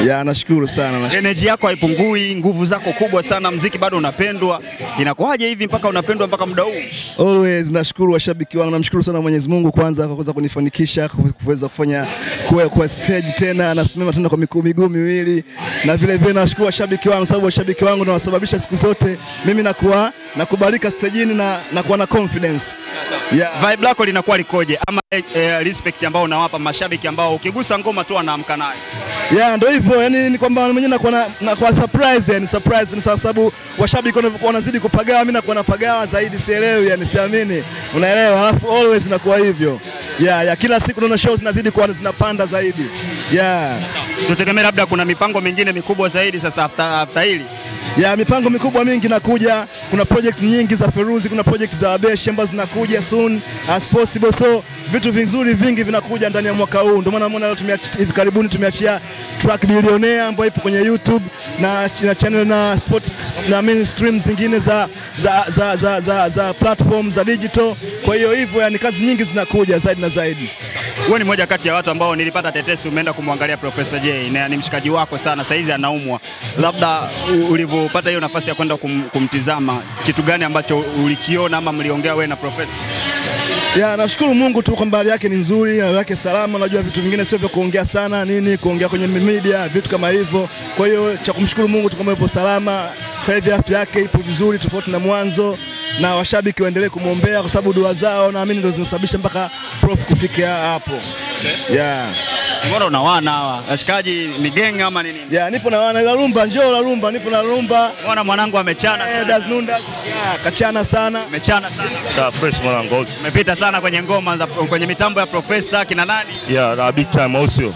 Ya, nashukuru sana. Energy yako haipungui, nguvu zako kubwa sana, mziki bado unapendwa. Inakuwaje hivi mpaka unapendwa mpaka muda huu? Always nashukuru washabiki wangu, namshukuru sana Mwenyezi Mungu kwanza kwa kuweza kunifanikisha kuweza kufanya kuwa kwa stage tena, nasimama tena kwa miguu miguu miwili, na vile vile nawashukuru washabiki wangu, sababu washabiki wangu ndio wasababisha siku zote mimi nakuwa nakubalika stejini na nakuwa na confidence. Yeah. Vibe lako linakuwa likoje ama eh, eh, respect ambao unawapa mashabiki ambao ukigusa ngoma tu anaamka nayo? Yeah, ndio hivyo yani, ni kwamba mwenyewe nakuwa na, nakuwa surprise yani, surprise ni sababu washabiki wanavyokuwa wanazidi kupagawa, mimi nakuwa napagawa zaidi, sielewi yani, siamini, unaelewa? Alafu always nakuwa hivyo yeah, yeah, kila siku naona shows zinazidi kuwa zinapanda zaidi yeah. Tutegemea labda kuna mipango mingine mikubwa zaidi sasa after, after hili ya mipango mikubwa mingi inakuja. Kuna project nyingi za Feruzi, kuna project za Abeshi ambazo zinakuja soon as possible, so vitu vizuri vingi vinakuja ndani ya mwaka huu. Ndio maana umeona leo tumeachia hivi karibuni tumeachia track Billionaire ambayo ipo kwenye YouTube na, na channel na spot na main stream zingine za, za, za, za, za, za platform za digital. Kwa hiyo hivyo, yani kazi nyingi zinakuja zaidi na zaidi. Wewe ni moja kati ya watu ambao nilipata tetesi umeenda kumwangalia Professor J na ni mshikaji wako sana, saizi anaumwa. Labda ulivyopata hiyo nafasi ya kwenda kum, kumtizama, kitu gani ambacho ulikiona ama mliongea wewe na Professor? Ya, nashukuru Mungu tu kwamba hali yake ni nzuri, hali yake salama. Unajua vitu vingine sio vya kuongea sana nini, kuongea kwenye media, vitu kama hivyo. Kwa hiyo cha kumshukuru Mungu tu kwamba yupo salama. Sasa hivi afya yake ipo vizuri tofauti na mwanzo, na washabiki waendelee kumwombea kwa sababu dua zao naamini ndio zimesababisha mpaka prof kufikia hapo. Okay. Yeah. Mbona una wana hawa washikaji ni gang ama ni nini? Yeah, nipo na wana la rumba, njoo la rumba, nipo na rumba. Mbona mwanangu amechana Eh, sana? Das Nundas. Yeah, kachana sana. Amechana sana. Da, fresh mwanangu. Umepita sana kwenye ngoma za kwenye mitambo ya Professor kina nani? Yeah, na big time au sio?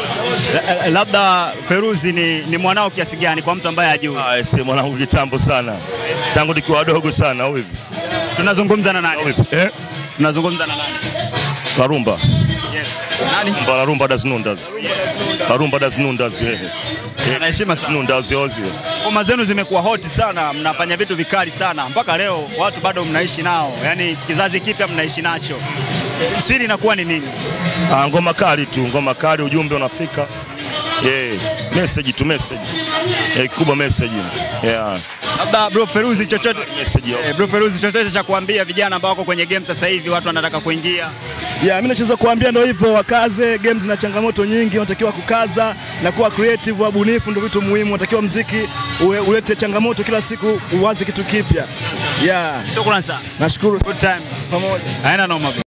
La- Labda Feruzi ni, ni mwanao kiasi gani kwa mtu ambaye hajui? Ah, ese mwanangu kitambo sana. Tangu nikiwa wadogo sana au hivi. Tunazungumza na nani? Au hivi? Eh? Tunazungumza na nani? La rumba. Yes. Nani? Rumba, la rumba das nundas. La rumba das nundas. Eh. Anaheshima sana. Nundas ozio. Ngoma zenu zimekuwa hoti sana, mnafanya vitu vikali sana mpaka leo, watu bado mnaishi nao, yaani kizazi kipya mnaishi nacho. Siri inakuwa ni nini? Ah, ngoma kali tu, ngoma kali, ujumbe unafika. Eh, message tu message. Eh, kikubwa message. Yeah. Labda bro Feruzi, chochote Message. eh, bro Feruzi, chochote cha kuambia vijana ambao wako kwenye game sasa hivi, watu wanataka kuingia Yeah, mimi nachoweza kuambia ndio hivyo, wakaze. Games zina changamoto nyingi, unatakiwa kukaza na kuwa creative, wabunifu, ndio vitu muhimu. Unatakiwa mziki ule- ulete changamoto kila siku, uwaze kitu kipya. Yeah, Shukrani sana. nashukuru Good time. pamoja. Haina noma bro.